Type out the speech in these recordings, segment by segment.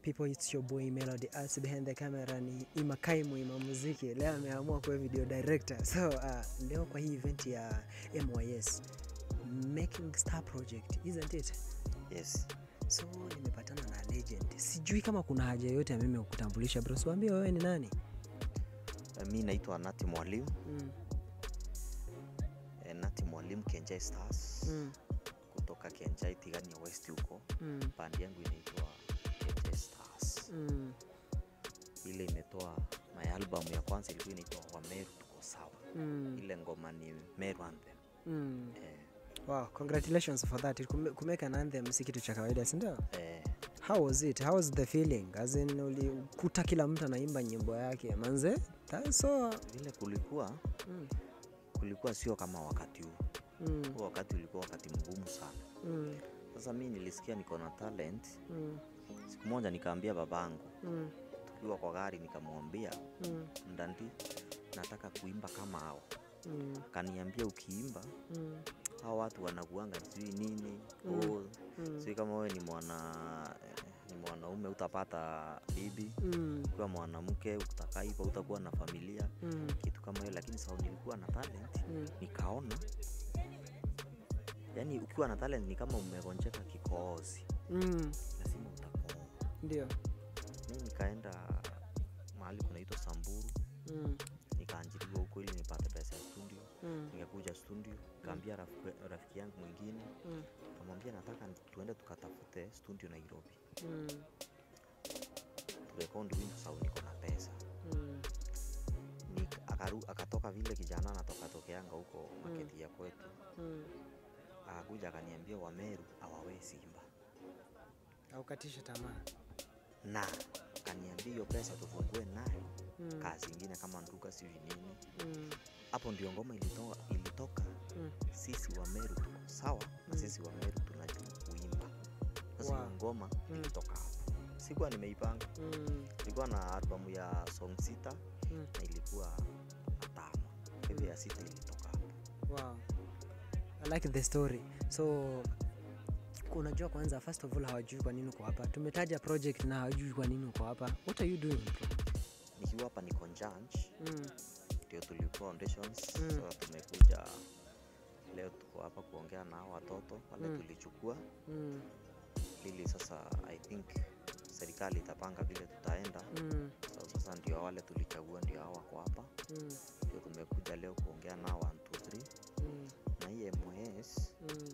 people, it's your boy Melody Arts behind the camera ni Ima Kaimu Ima Muziki. Leo ameamua kuwa video director. So uh, leo kwa hii event ya MYS Making Star Project, isn't it? Yes. So nimepatana na legend. Sijui kama kuna haja yoyote ya mimi kukutambulisha bro. Siwaambie wewe ni nani? Eh, Mi naitwa Nati Mwalimu. Mm. Eh, Nati Mwalimu Kenjai Stars Mm. kutoka Kenjai Tigania West huko. Mm. Bandi yangu inaitwa Kenjai Stars. Mm. Ile imetoa my album ya kwanza ilikuwa inaitwa Wameru tuko sawa. Mm. Ile ngoma ni Meru Anthem. Mm. Eh, Wow, congratulations for that. Kume- Kumeka an anthem si kitu cha kawaida, si ndio? eh, How was it? How was the feeling? As in ulikuta kila mtu anaimba nyimbo yake. Manze? That's so vile kulikuwa mm. kulikuwa sio kama wakati huu. Mm. Huo wakati ulikuwa wakati mgumu sana. Mm. Sasa mi nilisikia niko na talent. Mm. Siku moja nikaambia babangu Mm. tukiwa kwa gari, nikamwambia Mm. Ndandi, nataka kuimba kama hao. Mm. Kaniambia ukiimba Mm. hao watu wanakuanga sijui nini Mm. oh, Mm. sijui kama wewe ni mwana eh, ni mwanaume utapata bibi Mm. ukiwa mwanamke utakaa hivyo utakuwa na familia Mm. kitu kama hiyo, lakini sasa nilikuwa na talent Mm. nikaona, yani ukiwa na talent ni kama umegonjeka kikohozi, Mm. lazima utakoa. Ndio. Mi nikaenda mahali kunaitwa Samburu, Mm. nikaanjiliwa huko ili nipate pesa ya studio. Mm. Nikakuja studio, nikaambia rafiki, rafiki yangu mwingine Mm. kamwambia nataka tuende tukatafute studio Nairobi, Mm. turekodi wimbo sababu niko na pesa. Mm. Nik- akaru, akatoka vile kijana anatoka tokeanga huko maketi ya kwetu, Mm. akakuja akaniambia Wameru hawawezi imba, Aukatishe tamaa. na akaniambia hiyo pesa tufungue nayo Mm. kazi ingine kama nduka sijui nini. Mm. Hapo ndio ngoma ilitoka, ilitoka Mm. sisi Wameru tuko sawa na Mm. sisi Wameru tunajua kuimba. Sasa hiyo Wow. ngoma Mm. ilitoka hapo, sikuwa nimeipanga Mm. ilikuwa na albamu ya song sita Mm. na ilikuwa na tano kwa hivyo ya sita ilitoka hapo Wow. I like the story. So unajua kwanza first of all hawajui kwa nini uko hapa. Tumetaja project na hawajui kwa nini uko hapa. What are you doing bro? nikiwa hapa niko Njunch Mm. ndio tulikuwa auditions Mm. so tumekuja leo tuko hapa kuongea na hao watoto wale Mm. tulichukua Mm. ili sasa i think serikali itapanga vile tutaenda Mm. so sasa ndio wale tulichagua ndio hao wako hapa Mm. ndio tumekuja leo kuongea nao 1 2 3 Mm. na hii MOS Mm.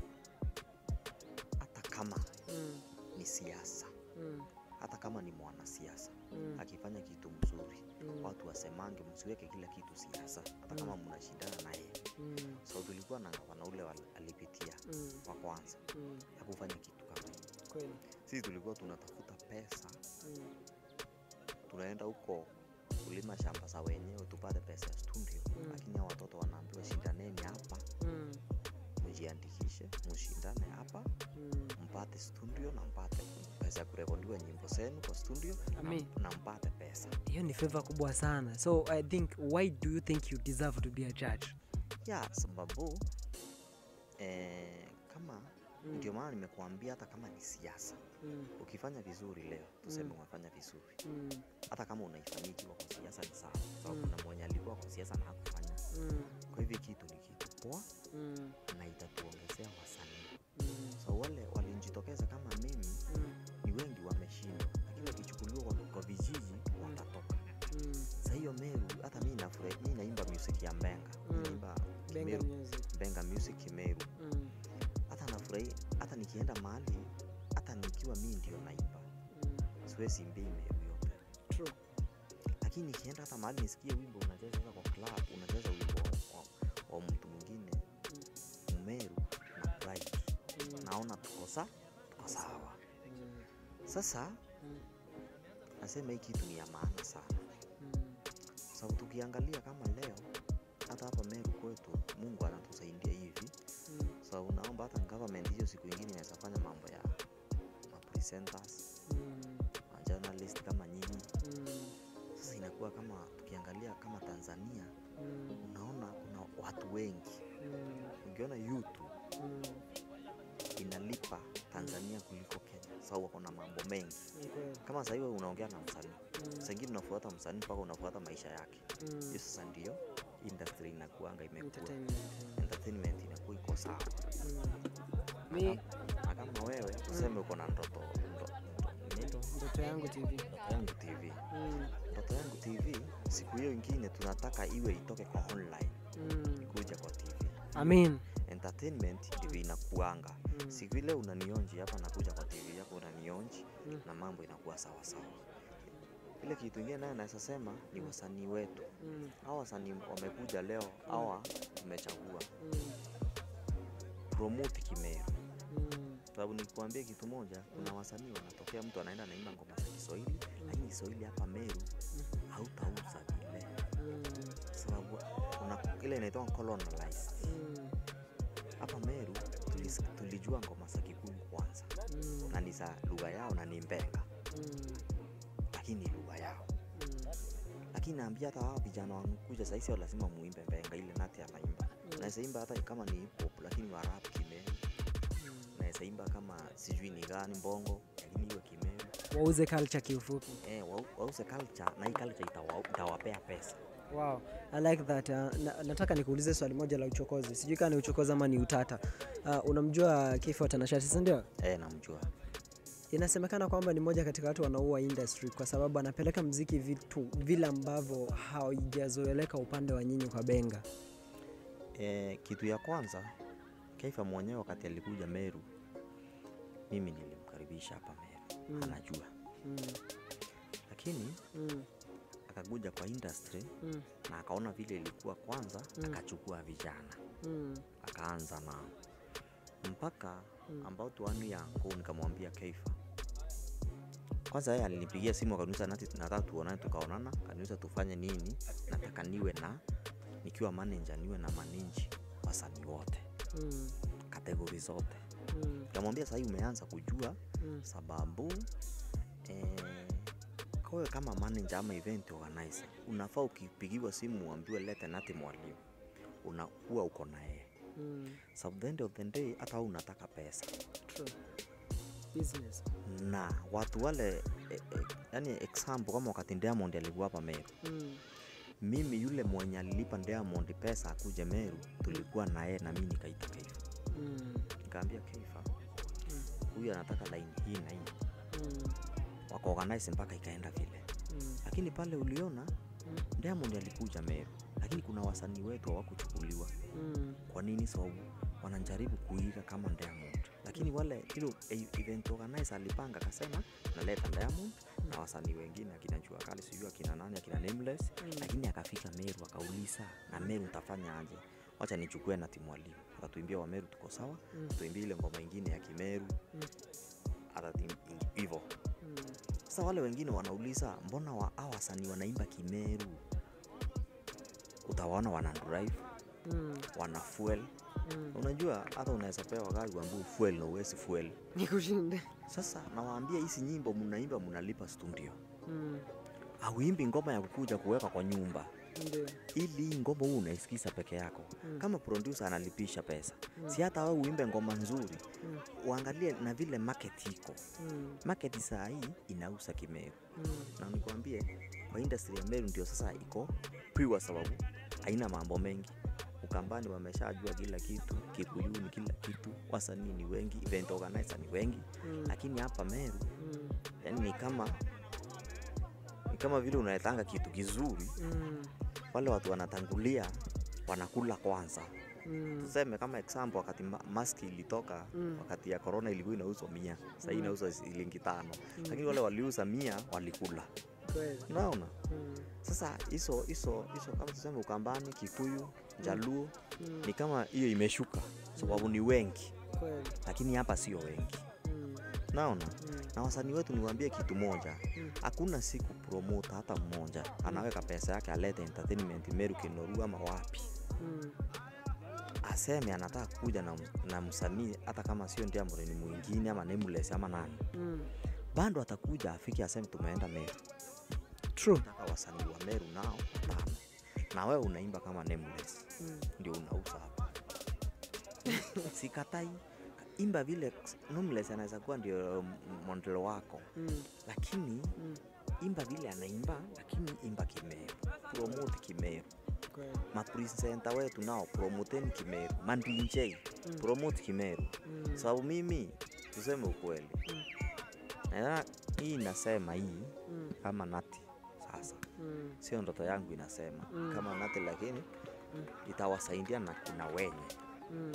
hata kama Mm. ni siasa Mm. hata kama ni mwanasiasa Mm. akifanya kitu mzuri Mm. watu wasemange msiweke kila kitu siasa hata kama mnashindana naye Mm. so tulikuwa na gavana ule wal- alipitia Mm. wa kwanza Mm. ya kufanya kitu kama hiyo Kweli. sisi tulikuwa tunatafuta pesa Mm. tunaenda huko kulima shamba za wenyewe tupate pesa ya studio Mm. lakini hao watoto wanaambiwa shindaneni hapa Mm. mjiandikishe mshindane hapa Mm. mpate studio na mpate pesa ya kurekodiwa nyimbo zenu kwa studio na, Ami. na mpate pesa hiyo ni favor kubwa sana so i think why do you think you deserve to be a judge ya sababu eh, kama Mm. ndio maana nimekuambia hata kama ni siasa mm. ukifanya vizuri leo tuseme Mm. umefanya vizuri Mm. hata kama unaifanyia ikiwa kwa siasa ni sawa sababu Mm. kuna mwenye alikuwa kwa siasa na hakufanya Mm. kwa hivyo kitu ni kitu poa Mm. na itatuongezea wasanii Mm. so wale walijitokeza kama mimi Mm. ni wengi wameshindwa lakini wakichukuliwa kwa, kwa vijiji watatoka Mm. sa hiyo meru hata mi nafurahi mi naimba music ya mbenga Mi Mm. naimba Benga Kimeru, music. mbenga music kimeru Mm. hata nafurahi hata nikienda mahali hata nikiwa mi ndio naimba Mm. siwezi imbia meru yote True. lakini nikienda hata mahali nisikie wimbo unacheza sasa kwa club unacheza wimbo wa, wa mtu mwingine mmeru na pride Mm. naona tuko sa tuko sawa Mm. sasa Mm. nasema hii kitu ni ya maana sana Mm. sababu tukiangalia kama leo hata hapa meru kwetu mungu anatusaidia hivi Mm. sababu naomba hata government hiyo siku ingine inaweza fanya mambo ya mapresenters Mm. majournalist kama nyinyi Mm. sasa inakuwa kama tukiangalia kama tanzania Mm. unaona kuna watu wengi Mm. ukiona youtube Mm. inalipa Tanzania kuliko Kenya, sababu wako na mambo mengi. Ni kweli. Kama sasa hivi unaongea na msanii, Mm, saa ingine unafuata msanii mpaka unafuata maisha yake. mm. Hiyo sasa ndio industry inakuanga imekuwa Entertainment, eh. entertainment inakuwa iko sawa. Mm. Mi Na kama wewe tuseme uko na ndoto ndo- ndo- nini? ndoto yangu TV. ndoto yangu TV, Mm, ndoto yangu TV, siku hiyo ingine tunataka iwe itoke kwa online mm. kuja kwa TV. Amin. Entertainment ndivyo inakuanga. Mm, Siku ile unanionji hapa, nakuja kwa TV yako unanionji Mm. na mambo inakuwa sawa sawa. Ile kitu ingine nayo naweza sema ni wasanii wetu. mm, Hawa wasanii wamekuja leo, hawa tumechagua mm, promote Kimeru. mm. sababu nikuambia kitu moja, kuna wasanii wanatokea, mtu anaenda naimba ngoma za Kiswahili, lakini Kiswahili hapa Meru hautauza vile, Mm, sababu kuna ile inaitwa colonized. mm, Hapa Meru tulis, tulijua ngoma za Kikuyu kwanza mm, na ni za lugha yao na ni Mbenga, mm, lakini ni lugha yao. mm, Lakini naambia hata hawa vijana wanakuja sasa, sio lazima muimbe Mbenga ile nati anaimba, naweza imba hata kama ni hip hop, lakini wa rap Kimeru, mm. naweza imba kama sijui ni gani mbongo, lakini iwe Kimeru. wauze culture kiufupi. Eh, wau- wause culture na hii culture itawa- itawapea pesa. Wow, I like that. Uh, na, nataka nikuulize swali moja la uchokozi. Sijui kama ni uchokozi ama ni utata. Uh, unamjua Kifo Tanashati, si ndio? Eh, namjua. Inasemekana kwamba ni moja katika watu wanaua industry kwa sababu anapeleka mziki vitu vile ambavyo haijazoeleka upande wa nyinyi kwa Benga. Eh, kitu ya kwanza Kaifa mwenyewe wakati alikuja Meru, mimi nilimkaribisha hapa Meru, Mm. anajua, Mm, lakini mm, akakuja kwa industry mm, na akaona vile ilikuwa kwanza, Mm. akachukua vijana mm, akaanza nao mpaka Mm. ambao tuani yangu, nikamwambia Kaifa kwanza, yeye alinipigia simu akaniuliza, nati nataka tuonane, tukaonana, akaniuliza tufanye nini, nataka niwe na nikiwa manager, niwe na manage wasanii wote mm, kategori zote. mm, Nikamwambia sahii umeanza kujua mm, sababu eh, kawe kama manager ama event organizer unafaa ukipigiwa simu uambiwe lete nati mwalimu, unakuwa uko na yeye mm. sababu the end of the day hata wewe unataka pesa True. Business. na watu wale eh, eh, yani example kama wakati Diamond alikuwa hapa Meru, Mm, mimi yule mwenye alilipa Diamond pesa akuje Meru tulikuwa na yeye na mimi nikaita Keifa, mm, nikaambia Keifa huyu anataka line hii na hii, mm, waka organize mpaka ikaenda vile, mm, lakini pale uliona Mm. Diamond alikuja Meru, lakini kuna wasanii wetu hawakuchukuliwa. mm, Kwa nini? Sababu wanajaribu kuiga kama Diamond, lakini wale hilo e- event organizer alipanga akasema naleta Diamond na wasanii wengine akina Jua Kali sijui akina nani akina Nameless, Mm. lakini akafika Meru akauliza, na Meru nitafanya aje? Wacha nichukue na timu mwalimu, akatuimbia wa Meru tuko sawa, Mm. tuimbie ile ngoma ingine ya Kimeru Mm. hata tim- ing- hivyo mm, sasa wale wengine wanauliza mbona wa hawa wasanii wanaimba Kimeru? Utawaona wana drive, mm, wana fuel. mm. Unajua hata unaweza pewa gari uambiwe fuel na uwezi fuel. Nikushinde. Sasa nawaambia hizi nyimbo mnaimba, mnalipa studio, Mm, auimbi ngoma ya kukuja kuweka kwa nyumba ndio. ili hii ngoma huu unaisikiza peke yako. Mm. Kama producer analipisha pesa, Mm. si hata wewe uimbe ngoma nzuri, Mm, uangalie na vile market iko. mm, Market saa hii inauza Kimeru. mm, na nikwambie kwa industry ya Meru ndio sasa iko pure, sababu haina mambo mengi. Ukambani wameshajua kila kitu, Kikuyuni kila kitu, wasanii ni wengi, event organizer ni wengi, mm, lakini hapa Meru mm, yani ni kama ni kama vile unaletanga kitu kizuri, mm, wale watu wanatangulia wanakula kwanza. mm, Tuseme kama example, wakati ma- maski ilitoka Mm. wakati ya corona ilikuwa inauzwa mia, sasa Mm. inauzwa shilingi tano, Mm. lakini wale waliuza mia walikula, kweli. unaona? Mm, Sasa hizo hizo hizo kama tuseme Ukambani, Kikuyu, Jaluo mm, ni kama hiyo imeshuka, sababu ni wengi, kweli. lakini hapa sio wengi, Mm, naona. mm, Na wasanii wetu niwaambie kitu moja, Mm. hakuna siku promota hata mmoja anaweka pesa yake alete entertainment Meru, Kinoru ama wapi, mm, aseme anataka kuja na, na msanii hata kama sio Diamond ni mwingine ama Nameless ama nani, mm. bado atakuja afike aseme tumeenda Meru. True. Nataka wasanii wa Meru nao tano, na wewe unaimba kama Nameless Mm, ndio unauza hapa. Sikatai imba vile Nameless anaweza kuwa ndio model wako Mm. lakini Mm. imba vile anaimba lakini imba kimeru promote kimeru Kweli. mapresenta wetu nao promoteni kimeru mandinj Mm. promote kimeru Mm. sababu mimi tuseme ukweli Mm. na hii inasema hii Mm. kama nati sasa Mm. sio ndoto yangu inasema Mm. kama nati lakini Mm. itawasaidia na kina wenye Mm.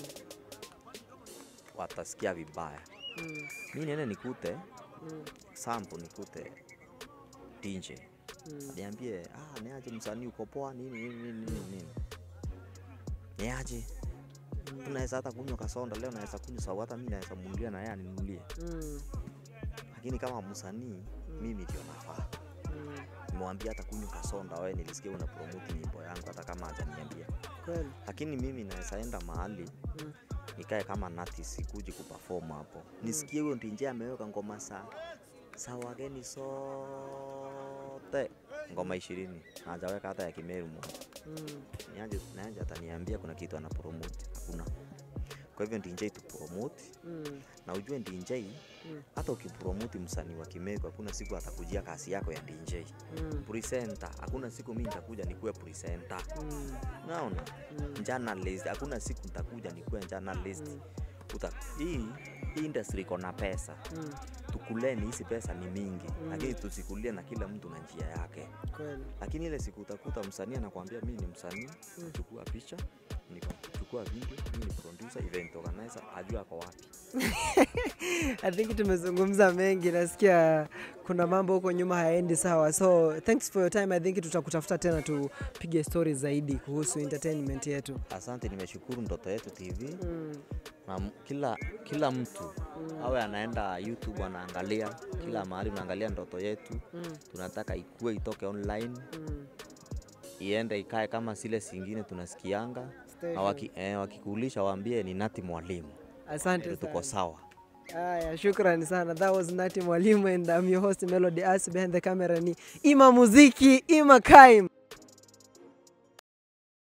watasikia vibaya Mm. mi niende nikute Mm. sample nikute DJ Mm. niambie ah, niaje msanii uko poa nini nini nini nini nini niaje tunaweza hata kunywa kasonda leo naweza kunywa sababu hata mi naweza munulia na yeye aninunulie Mm. lakini kama msanii mimi ndio nafaa Mm. nimwambia hata kunywa kasonda wewe nilisikia una promote nyimbo yangu hata kama hajaniambia Kweli. lakini mimi naweza enda mahali Mm. nikae kama nati sikuji kuperform hapo nisikie huyo ndinje ameweka ngoma sa sa wageni sote ngoma ishirini na hajaweka hata ya kimeru moja Mm. niaje naje ataniambia kuna kitu ana promote hakuna kwa hivyo ndinj tu promote Mm. na ujue ndinj Mm. hata ukipromote msanii wa kimeru hakuna siku atakujia kasi yako ya ndinj Mm. presenter hakuna siku mi nitakuja nikuwe presenter Mm. naona Mm. journalist hakuna siku nitakuja nikuwe journalist Mm. Uta, hii hii industry iko na pesa Mm. tukuleni hizi pesa ni mingi Mm. lakini tusikulie na kila mtu na njia yake Kweli. lakini ile siku utakuta msanii anakuambia mi ni msanii Mm. chukua picha nikachukua video mi ni producer event organizer ajua ako wapi I think tumezungumza mengi, nasikia kuna mambo huko nyuma hayaendi sawa, so thanks for your time. I think tutakutafuta tena tupige stories zaidi kuhusu entertainment yetu. asante nimeshukuru ndoto yetu tv Mm. na m- kila kila mtu awe anaenda youtube anaangalia kila mahali unaangalia ndoto yetu Mm. tunataka ikue itoke online Mm. iende ikae kama zile zingine tunasikianga Stay na waki, eh, wakikuulisha waambie ni nati mwalimu Asante ndio tuko sana. sawa Aya, shukrani sana. That was Nati Mwalimu and I'm your host Melody As. Behind the camera ni Ima Muziki, Ima Kaim.